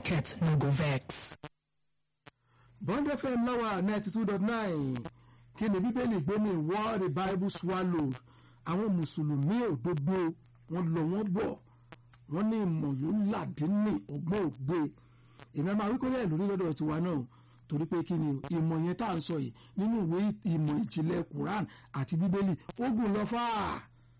market no go vex. bond fm láwa ninety two dot nine kí ni bíbélì gbé ní what the bible swallowed àwọn mùsùlùmí òdodo wọn lọ wọn bọ̀ wọn ní ìmọ̀ ló làdínní ọgbọ́n ògbé èmi máa wí kórè lórí lọ́dọ̀ tiwa náà torí pé kí ni ìmọ̀ yẹn tá à ń sọ yìí nínú ìwé ìmọ̀ ìjìnlẹ̀ quran àti bíbélì ó gùn lọ fáà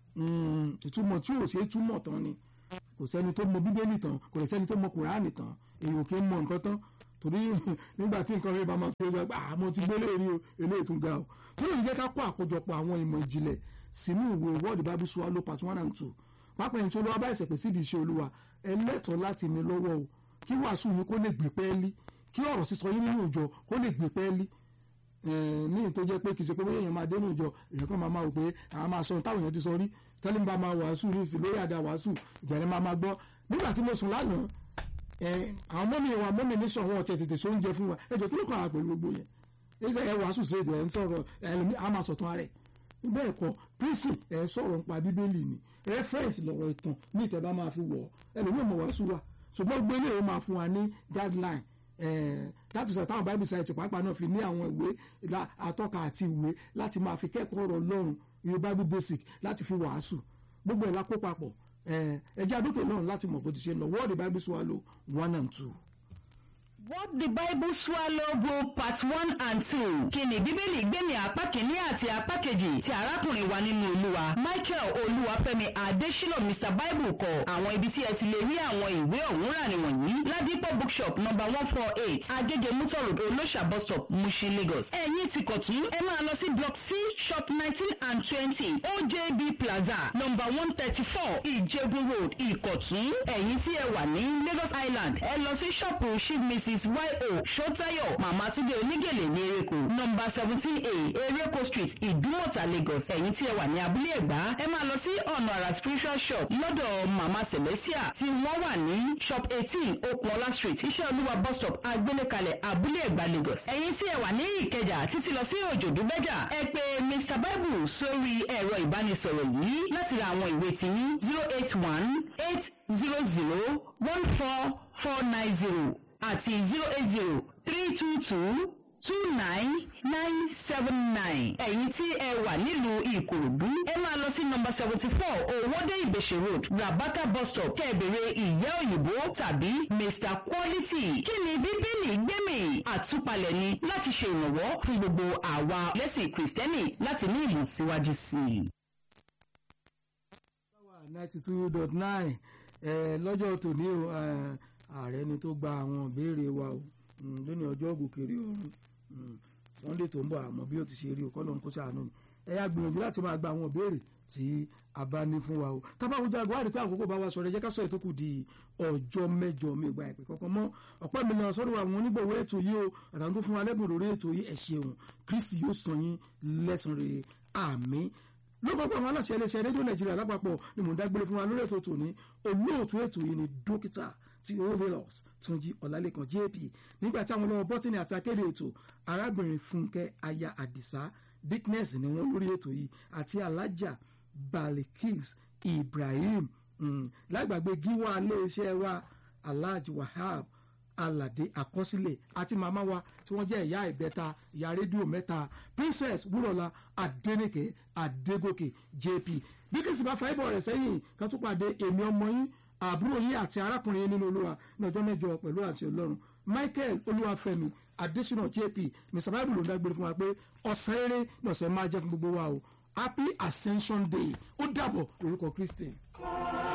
ìtumọ̀ tí ò ṣe é túmọ̀ tán ni kò sẹ́ni tó mọ bíbélì tán kò lè sẹ́ni tó mọ quran tán èyí ò kí ń mọ nǹkan tán torí nígbà tí nǹkan rẹ̀ bá máa fi ọjọ́ àmọ́ ti gbélé rí o eléyìí tún ga o tó lè jẹ́ ká kó àkójọpọ̀ àwọn ìmọ̀ ìjìnlẹ̀ sínú ìwé word bible swallow part one and two pápá ẹni tó lọ́wọ́ bá ìṣẹ̀pẹ̀ sídìí iṣẹ́ olúwa ẹlẹ́tọ̀ọ́ láti ní lọ́wọ́ o kí wàásù yín kó lè gbé pẹ́ẹ́lí kí ọ̀rọ̀ sísọ yín nínú ìjọ kó lè gbé pẹ́ẹ́lí ní ìtò jẹ́ pé kì í ṣe pé bóyá èèyàn máa dénú ìjọ èèyàn kan máa máa wò pé àwọn máa sọ ohun táwọn èèyàn ti sọ rí tẹ́lẹ̀ bá máa wàásù ní ìsìn lórí àga wàásù ìgbẹ̀rẹ̀ máa máa gbọ́ nígbà tí mo sùn lánàá àwọn mọ́mí wa mọ́mí ní sọ wọn ọ̀tẹ̀ tètè so oúnjẹ fún wa ẹjọ́ kí ló kọ́ àwọn pẹ̀lú gbogbo yẹn ẹsẹ̀ ẹ wàásù sí èdè ẹ̀ ń sọ̀rọ̀ ẹlòmí a máa sọ̀tàn rẹ̀ bẹ́ẹ̀ kọ́ pírísì ẹ̀ sọ̀rọ̀ nípa bíbélì ni rẹ́fẹ́rẹ́nsì lọ̀rọ̀ ìtàn ní ìtẹ̀bá máa fi wọ̀ ẹlòmí mọ̀ wàásù wa ṣùgbọ́n gbélé ó máa fún wa ní guideline láti sọ táwọn bible site pàápàá náà fi ní àwọn ìwé atọ́ka àti ìwé láti máa fi kẹ́kọ̀ọ́ ọ̀rọ̀ ọlọ́run yorùbá bible basic láti fi wàásù gbogbo ẹ̀ la kó papọ̀ ẹjẹ́ àdókè náà láti mọ̀ bó ti ṣe ń lọ word the bible swallow one and two. What the Bible Swallow Book Part One and Two. Kí ni Bíbélì gbé ní apá kìíní àti apá kejì tí arákùnrin wa nínú Olúwa. Michael Olúwafẹ́mi Adésínà Mr Bible kọ. Àwọn ibi tí ẹ ti lè rí àwọn ìwé ọ̀hún rà nìwọ̀nyí. Ládìpọ̀ bookshop number one four eight Agége Mutor Road Olóṣà bus stop Mushin Lagos. Ẹ̀yin ti kọ̀tún. Ẹ máa lọ sí block C shop nineteen and twenty OJB Plaza number one thirty four Ìjẹ̀bú Road Ìkọ̀tún. Ẹ̀yin tí ẹ wà ní Lagos Island. Ẹ lọ sí ṣọ́ọ̀pù Chief Mrs yo sotayo mama tunde onígèlè ní ereko nọmba seventeen a ereko street ìdúmọ̀tà lagos ẹ̀yin tí ẹ wà ní abúlé ẹ̀gbá ẹ máa lọ sí ọ̀nà àrà spiritual shop lọ́dọ̀ mama celestia tí wọ́n wà ní shop eighteen okunola street iṣẹ́ olúwa bus stop agbélékalẹ̀ abúlé ẹ̀gbá lagos ẹ̀yin tí ẹ wà ní ìkẹjà títí lọ sí òjòdú bẹ́jà ẹ pè mr bible sórí ẹ̀rọ ìbánisọ̀rọ̀ yìí láti ra àwọn ìwé tiyín zero eight one eight zero zero one four four nine zero àti zero eight zero three two two two nine nine seven nine. ẹ̀yin tí ẹ wà nílùú ìkòròdú ẹ máa lọ sí nọmba seventy four owóde ìbèṣe road rabaka bus stop kẹ́ẹ̀bẹ̀rẹ̀ ìyá òyìnbó tàbí mr quality. kí ni bíbélì gbẹ̀mí àtúpalẹ̀ ni láti ṣe ìrànwọ́ fún gbogbo àwa lẹ́sìn kìrìsìtẹ́nì láti ní ìlú síwájú sí i. ninety two dot nine lọ́jọ́ tòní o ààrẹ ni tó gba àwọn ìbéèrè wa o lónìí ọjọ́ ògùnkèrè ọ̀run sunday tó ń bọ̀ àmọ́ bí ó ti ṣe rí o kọ́ ló ń kó ṣàánú ni ẹ yá gbìyànjú láti máa gba àwọn ìbéèrè tí a bá ní fún wa o tábàwùjọ àgbà rí pé àkókò bá wa sọ̀rọ̀ ẹ jẹ́ ká sọ ètò kù di ọjọ́ mẹ́jọ mi gba ìpè kankan mọ́ ọ̀pọ̀ mi lọ sọ́dọ̀ àwọn onígbòwó ètò yìí o àtàwọn tó fún wa lẹ́bùn lórí ètò yìí ẹ ṣeun kristi yóò sàn yín lẹ́sàn rere àmín lọ́kọ̀ọ́kọ́ àwọn aláṣẹ iléeṣẹ́ rédíò nàìjíríà lápapọ̀ ni mò ń dágbére fún wa lórí ètò tòní olóòtú ètò yìí ni dókítà ti ovelos túnjí ọ̀làlẹ́kan jp nígbà tí àwọn ọlọ́wọ́ bọ́tìnì àti akéde ètò arábìnrin fúnkẹ́ aya àdìsá dickness ni wọ́n lórí ètò yìí àti alájà balikis ibrahim lágbàgbé gíwá iléeṣẹ́ wa alhaji wahab alade àkọsílẹ̀ àti màmá wa tí wọ́n jẹ́ ìyá ìbẹ́ta ìyá rédíò mẹ́ta princess wúrọ̀lá adẹ́nìkè adégòkè jp bí kìsì bá fa ibọ̀ rẹ̀ sẹ́yìn kan tún pàdé èmi ọmọ yín àbúrò yín àti arákùnrin yín nínú olúwa ní ọjọ́ mẹ́jọ pẹ̀lú àti ọlọ́run michael olúwàfẹ́mi adésínà jp mr bible ló ń dágbére fún wa pé ọ̀sán eré ní ọ̀sẹ̀ máa jẹ́ fún gbogbo wa o happy ascension day ó dàbọ̀ lórúkọ kristi.